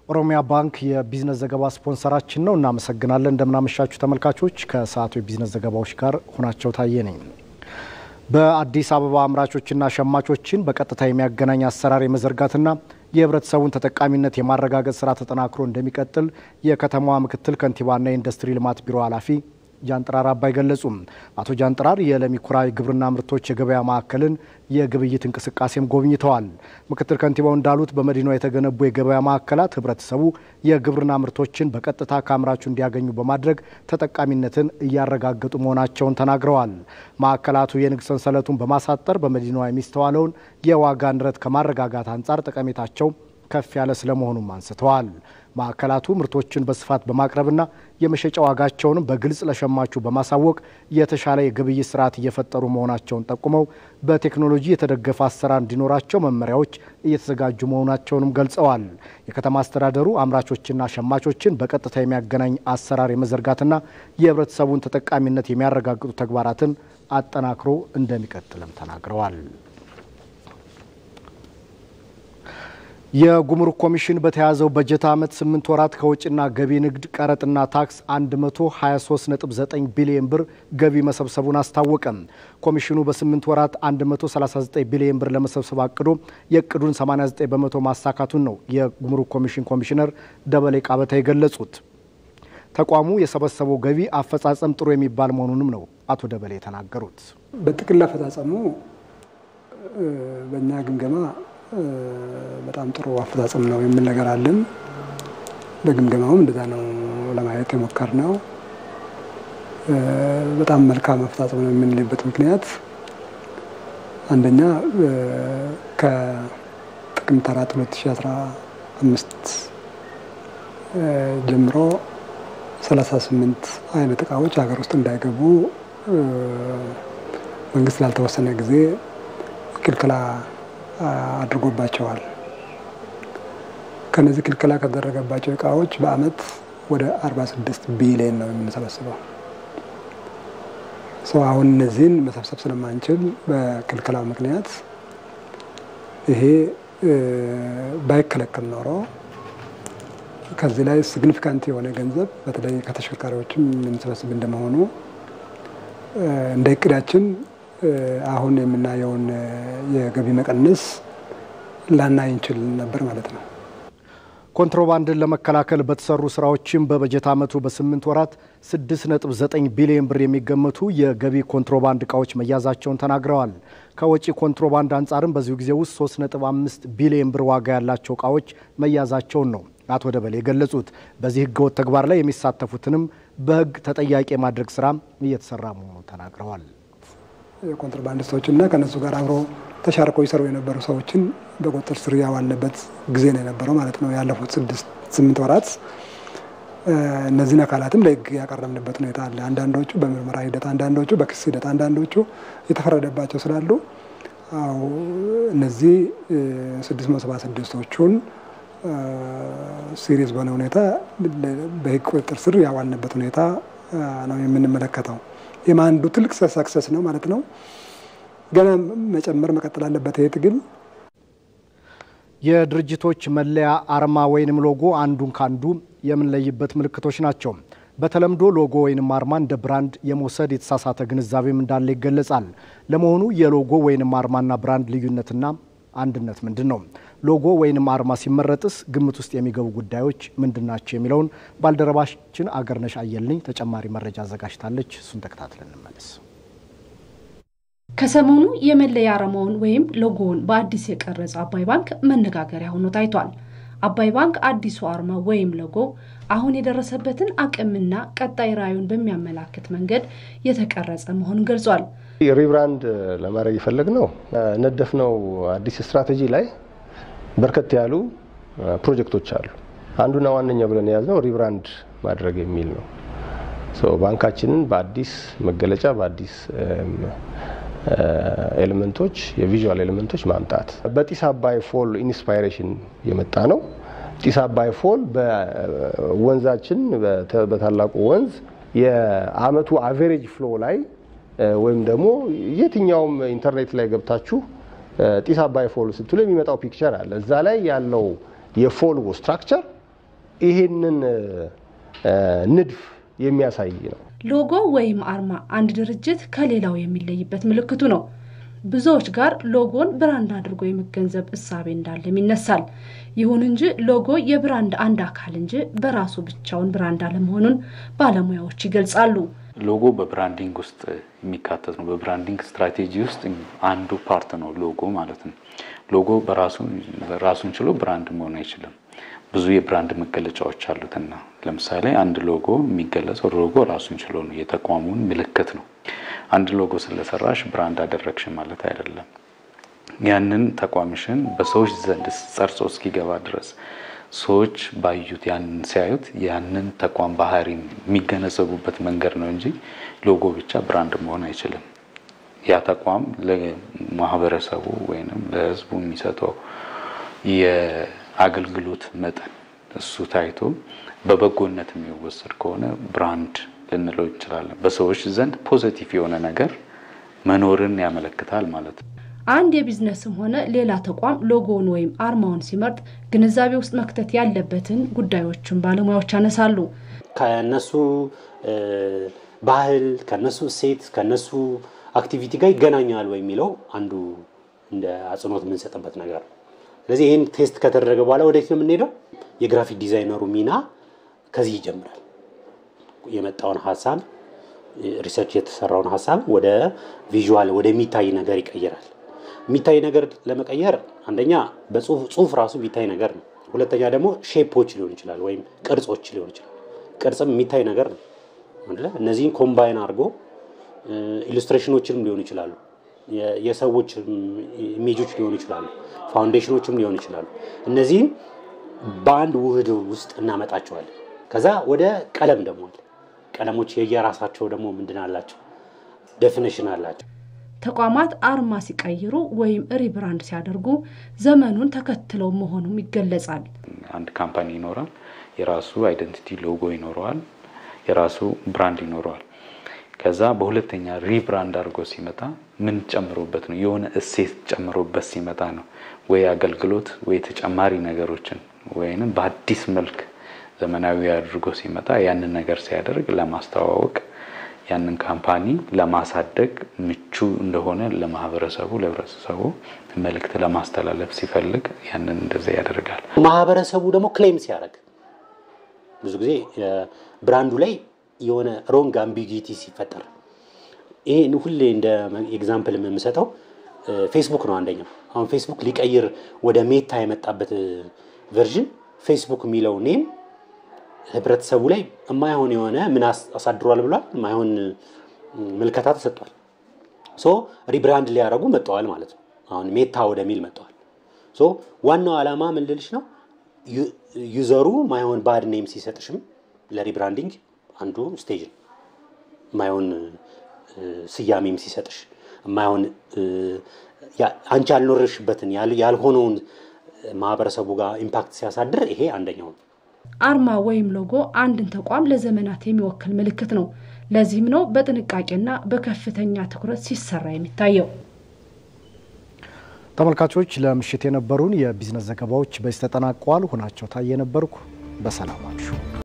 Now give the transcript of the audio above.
ኦሮሚያ ባንክ የቢዝነስ ዘገባ ስፖንሰራችን ነው። እናመሰግናለን። እንደምናመሻችሁ ተመልካቾች፣ ከሰዓቱ የቢዝነስ ዘገባዎች ጋር ሁናቸው ታየ ነኝ። በአዲስ አበባ አምራቾችና ሸማቾችን በቀጥታ የሚያገናኝ አሰራር የመዘርጋትና የህብረተሰቡን ተጠቃሚነት የማረጋገጥ ስራ ተጠናክሮ እንደሚቀጥል የከተማዋ ምክትል ከንቲባና የኢንዱስትሪ ልማት ቢሮ ኃላፊ ጃንጥራር አባይ ገለጹም። አቶ ጃንጥራር የለሚ ኩራ ግብርና ምርቶች የገበያ ማዕከልን የግብይት እንቅስቃሴም ጎብኝተዋል። ምክትል ከንቲባው እንዳሉት በመዲናዋ የተገነቡ የገበያ ማዕከላት ህብረተሰቡ የግብርና ምርቶችን በቀጥታ ከአምራቹ እንዲያገኙ በማድረግ ተጠቃሚነትን እያረጋገጡ መሆናቸውን ተናግረዋል። ማዕከላቱ የንግድ ሰንሰለቱን በማሳጠር በመዲናዋ የሚስተዋለውን የዋጋ ንረት ከማረጋጋት አንጻር ጠቀሜታቸው ከፍ ያለ ስለመሆኑም አንስተዋል። ማዕከላቱ ምርቶችን በስፋት በማቅረብና የመሸጫ ዋጋቸውንም በግልጽ ለሸማቹ በማሳወቅ የተሻለ የግብይት ስርዓት እየፈጠሩ መሆናቸውን ጠቁመው በቴክኖሎጂ የተደገፈ አሰራር እንዲኖራቸው መመሪያዎች እየተዘጋጁ መሆናቸውንም ገልጸዋል። የከተማ አስተዳደሩ አምራቾችና ሸማቾችን በቀጥታ የሚያገናኝ አሰራር የመዘርጋትና የህብረተሰቡን ተጠቃሚነት የሚያረጋግጡ ተግባራትን አጠናክሮ እንደሚቀጥልም ተናግረዋል። የጉምሩክ ኮሚሽን በተያዘው በጀት ዓመት 8 ወራት ከውጭና ገቢ ንግድ ቀረጥና ታክስ 123.9 ቢሊዮን ብር ገቢ መሰብሰቡን አስታወቀ። ኮሚሽኑ በ8 ወራት 139 ቢሊዮን ብር ለመሰብሰብ አቅዶ የእቅዱን 89 በመቶ ማሳካቱን ነው የጉምሩክ ኮሚሽን ኮሚሽነር ደበሌ ቃበታ የገለጹት። ተቋሙ የሰበሰበው ገቢ አፈጻጸም ጥሩ የሚባል መሆኑንም ነው አቶ ደበሌ የተናገሩት። በጥቅል አፈጻጸሙ በእኛ ግምገማ በጣም ጥሩ አፈጻጸም ነው የሚል ነገር አለን። በግምገማውም እንደዛ ነው ለማየት የሞከር ነው። በጣም መልካም አፈጻጸም ነው የምንልበት ምክንያት አንደኛ ከጥቅምት አራት 2015 ጀምሮ 38 አይነት እቃዎች ሀገር ውስጥ እንዳይገቡ መንግስት ላልተወሰነ ጊዜ ክልክላ አድርጎባቸዋል። ከነዚህ ክልክላ ከተደረገባቸው እቃዎች በአመት ወደ 46 ቢሊዮን ነው የምንሰበስበው። ሰው አሁን እነዚህን መሰብሰብ ስለማንችል በክልክላው ምክንያት ይሄ ባይከለከል ኖሮ ከዚህ ላይ ሲግኒፊካንት የሆነ ገንዘብ በተለይ ከተሽከርካሪዎችም የምንሰበስብ እንደመሆኑ እንደ እቅዳችን አሁን የምናየውን የገቢ መቀነስ ላናይ እንችል ነበር ማለት ነው። ኮንትሮባንድን ለመከላከል በተሰሩ ስራዎችም በበጀት ዓመቱ በስምንት ወራት 6.9 ቢሊዮን ብር የሚገመቱ የገቢ ኮንትሮባንድ እቃዎች መያዛቸውን ተናግረዋል። ከወጪ ኮንትሮባንድ አንጻርም በዚሁ ጊዜ ውስጥ 3.5 ቢሊዮን ብር ዋጋ ያላቸው እቃዎች መያዛቸውን ነው አቶ ደበሌ የገለጹት። በዚህ ህገወጥ ተግባር ላይ የሚሳተፉትንም በህግ ተጠያቂ የማድረግ ስራ እየተሰራ መሆኑን ተናግረዋል። የኮንትሮባንዲስቶችና ከነሱ ጋር አብሮ ተሻርቀው ይሰሩ የነበሩ ሰዎችን በቁጥጥር ስር ያዋልንበት ጊዜ ነው የነበረው ማለት ነው። ያለፉት ስድስት ስምንት ወራት እነዚህን አካላትም ለህግ ያቀረብንበት ሁኔታ አለ። አንዳንዶቹ በምርመራ ሂደት፣ አንዳንዶቹ በክስ ሂደት፣ አንዳንዶቹ የተፈረደባቸው ስላሉ አዎ እነዚህ ስድስት መቶ ሰባ ስድስቶቹን ሲሪየስ በሆነ ሁኔታ በህግ ቁጥጥር ስር ያዋልንበት ሁኔታ ነው የምንመለከተው። ይህም አንዱ ትልቅ ሰክሰስ ነው ማለት ነው። ገና መጨመር መቀጠል አለበት። ይሄ ትግል የድርጅቶች መለያ አርማ ወይንም ሎጎ አንዱን ካንዱ የምንለይበት ምልክቶች ናቸው። በተለምዶ ሎጎ ወይንም አርማ እንደ ብራንድ የመውሰድ የተሳሳተ ግንዛቤም እንዳለ ይገለጻል። ለመሆኑ የሎጎ ወይንም አርማና ብራንድ ልዩነትና አንድነት ምንድን ነው? ሎጎ ወይንም አርማ ሲመረጥስ ግምት ውስጥ የሚገቡ ጉዳዮች ምንድን ናቸው? የሚለውን ባልደረባችን አገርነሽ አየልኝ ተጨማሪ መረጃ አዘጋጅታለች። እሱን ተከታትለን እንመለስ። ከሰሞኑ የመለያ አርማውን ወይም ሎጎውን በአዲስ የቀረጸ አባይ ባንክ መነጋገሪያ ሆኖ ታይቷል። አባይ ባንክ አዲሱ አርማ ወይም ሎጎ አሁን የደረሰበትን አቅምና ቀጣይ ራዕዩን በሚያመላክት መንገድ የተቀረጸ መሆኑን ገልጿል። ሪብራንድ ለማድረግ የፈለግነው ነደፍነው አዲስ ስትራቴጂ ላይ በርከት ያሉ ፕሮጀክቶች አሉ። አንዱና ዋነኛው ብለን የያዝነው ሪብራንድ ማድረግ የሚል ነው። ባንካችንን በአዲስ መገለጫ በአዲስ ኤሌመንቶች የቪዥዋል ኤሌመንቶች ማምጣት በጢስ አባይ ፎል ኢንስፓይሬሽን የመጣ ነው። ጢስ አባይ ፎል በወንዛችን በታላቁ ወንዝ የአመቱ አቬሬጅ ፍሎ ላይ ወይም ደግሞ የትኛውም ኢንተርኔት ላይ ገብታችሁ ጢስ አባይ ፎል ስትሉ የሚመጣው ፒክቸር አለ። እዛ ላይ ያለው የፎል ስትራክቸር ይሄንን ንድፍ የሚያሳይ ነው። ሎጎ ወይም አርማ አንድ ድርጅት ከሌላው የሚለይበት ምልክቱ ነው። ብዙዎች ጋር ሎጎን ብራንድ አድርጎ የመገንዘብ እሳቤ እንዳለም ይነሳል። ይሁን እንጂ ሎጎ የብራንድ አንድ አካል እንጂ በራሱ ብቻውን ብራንድ አለመሆኑን ባለሙያዎች ይገልጻሉ። ሎጎ በብራንዲንግ ውስጥ የሚካተት ነው። በብራንዲንግ ስትራቴጂ ውስጥ አንዱ ፓርት ነው ሎጎ ማለት ነው። ሎጎ በራሱ ራሱን ችሎ ብራንድ መሆን አይችልም። ብዙ የብራንድ መገለጫዎች አሉትና ለምሳሌ አንድ ሎጎ የሚገለጸው ሎጎ ራሱን ችሎ ነው። የተቋሙን ምልክት ነው። አንድ ሎጎ ስለሰራሽ ብራንድ አደረግሽ ማለት አይደለም። ያንን ተቋምሽን በሰዎች ዘንድ ጸርጾ እስኪገባ ድረስ ሰዎች ባዩት ያንን ሲያዩት ያንን ተቋም ባህሪ የሚገነዘቡበት መንገድ ነው እንጂ ሎጎ ብቻ ብራንድ መሆን አይችልም። ያ ተቋም ለማህበረሰቡ ወይም ለሕዝቡ የሚሰጠው የአገልግሎት መጠን እሱ ታይቶ በበጎነት የሚወሰድ ከሆነ ብራንድ ልንለው እንችላለን። በሰዎች ዘንድ ፖዘቲቭ የሆነ ነገር መኖርን ያመለክታል ማለት ነው። አንድ የቢዝነስም ሆነ ሌላ ተቋም ሎጎውን ወይም አርማውን ሲመርጥ ግንዛቤ ውስጥ መክተት ያለበትን ጉዳዮችን ባለሙያዎች ያነሳሉ። ከነሱ ባህል፣ ከነሱ እሴት፣ ከነሱ አክቲቪቲ ጋር ይገናኛል ወይ የሚለው አንዱ እንደ አጽንኦት የምንሰጥበት ነገር ነው። ስለዚህ ይህን ቴስት ከተደረገ በኋላ ወደፊት ነው የምንሄደው። የግራፊክ ዲዛይነሩ ሚና ከዚህ ይጀምራል። የመጣውን ሀሳብ ሪሰርች የተሰራውን ሀሳብ ወደ ቪዥዋል ወደሚታይ ነገር ይቀይራል። የሚታይ ነገር ለመቀየር አንደኛ በጽሁፍ ራሱ የሚታይ ነገር ነው። ሁለተኛ ደግሞ ሼፖች ሊሆን ይችላል ወይም ቅርጾች ሊሆን ይችላል። ቅርጽም የሚታይ ነገር ነው። እነዚህን ኮምባይን አድርጎ ኢሉስትሬሽኖችንም ሊሆኑ ይችላሉ። የሰዎች ኢሜጆች ሊሆኑ ይችላሉ። ፋውንዴሽኖችም ሊሆኑ ይችላሉ። እነዚህን በአንድ ውህድ ውስጥ እናመጣቸዋለን። ከዛ ወደ ቀለም ደግሞ አለ። ቀለሞች የየራሳቸው ደግሞ ምንድን አላቸው? ዴፊኒሽን አላቸው። ተቋማት አርማ ሲቀይሩ ወይም ሪብራንድ ሲያደርጉ ዘመኑን ተከትለው መሆኑም ይገለጻል። አንድ ካምፓኒ ይኖራል። የራሱ አይደንቲቲ ሎጎ ይኖረዋል። የራሱ ብራንድ ይኖረዋል። ከዛ በሁለተኛ ሪብራንድ አድርጎ ሲመጣ ምን ጨምሮበት ነው? የሆነ እሴት ጨምሮበት ሲመጣ ነው ወይ አገልግሎት ወይ ተጨማሪ ነገሮችን ወይንም በአዲስ መልክ ዘመናዊ አድርጎ ሲመጣ ያንን ነገር ሲያደርግ ለማስተዋወቅ ያንን ካምፓኒ ለማሳደግ ምቹ እንደሆነ ለማህበረሰቡ ለህብረተሰቡ መልእክት ለማስተላለፍ ሲፈልግ ያንን እንደዚያ ያደርጋል። ማህበረሰቡ ደግሞ ክሌም ሲያደርግ ብዙ ጊዜ ብራንዱ ላይ የሆነ ሮንግ አምቢጊቲ ሲፈጠር ይሄ ሁሌ እንደ ኤግዛምፕል የምሰጠው ፌስቡክ ነው። አንደኛው አሁን ፌስቡክ ሊቀይር ወደ ሜታ የመጣበት ቨርዥን ፌስቡክ የሚለው ኔም ህብረተሰቡ ላይ የማይሆን የሆነ ምን አሳድሯል ብሏል፣ የማይሆን ምልከታ ተሰጥቷል። ሶ ሪብራንድ ሊያደርጉ መጥተዋል ማለት ነው። አሁን ሜታ ወደሚል መጥተዋል። ሶ ዋናው ዓላማ ምን ልልሽ ነው፣ ዩዘሩ ማይሆን ባድ ኔም ሲሰጥሽም ለሪብራንዲንግ አንዱ ስቴጅ ነው። የማይሆን ስያሜም ሲሰጥሽ የማይሆን አንቺ ያልኖርሽበትን ያልሆነውን ማህበረሰቡ ጋር ኢምፓክት ሲያሳድር ይሄ አንደኛው ነው። አርማ ወይም ሎጎ አንድን ተቋም ለዘመናት የሚወክል ምልክት ነው። ለዚህም ነው በጥንቃቄና በከፍተኛ ትኩረት ሲሰራ የሚታየው። ተመልካቾች ለምሽት የነበሩን የቢዝነስ ዘገባዎች በዚህ ተጠናቀዋል። ሆናቸው ታየ ነበርኩ። በሰላም አምሹ።